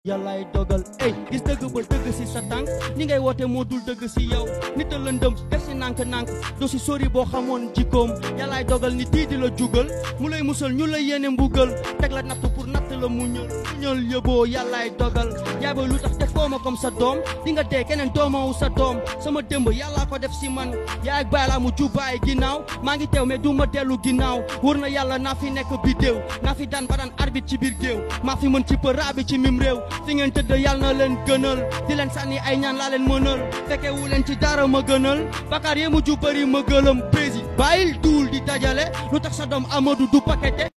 yàllaay dogal ey gis dëgg ba dëgg si sa tànk ni ngay woote moo dul dëgg si yow nit a lëndëm def si nànk-nànk do si sori boo xamoon jikkoom yàllaay dogal ni tii di la jugal mu lay musal ñu lay yéene mbugal teg la natt pour natt la muñal muñal yëboo yàllaay dogal yaay ba lu tax defoo ma comme sa doom di nga dee keneen doomawu sa doom sama démb yàllaa ko def si man yaay ak baay laa mu jubbaay ginnaaw maa ngi teew mais du ma dellu ginnaaw wóor na yàlla naa fi nekk biddéew naa fi daan ba daan arbitre ci biir géew maa fi mën ci përaa bi ci mim réew fi ngeen tëdd yàlla na leen gënal di leen sànni ay ñaan laa leen mënal fekke wu leen ci dara ma gënal bakaar yee mujj bëri ma gëlëm prési bàyyil duul di dajale lu tax sa doom Amadou du pakete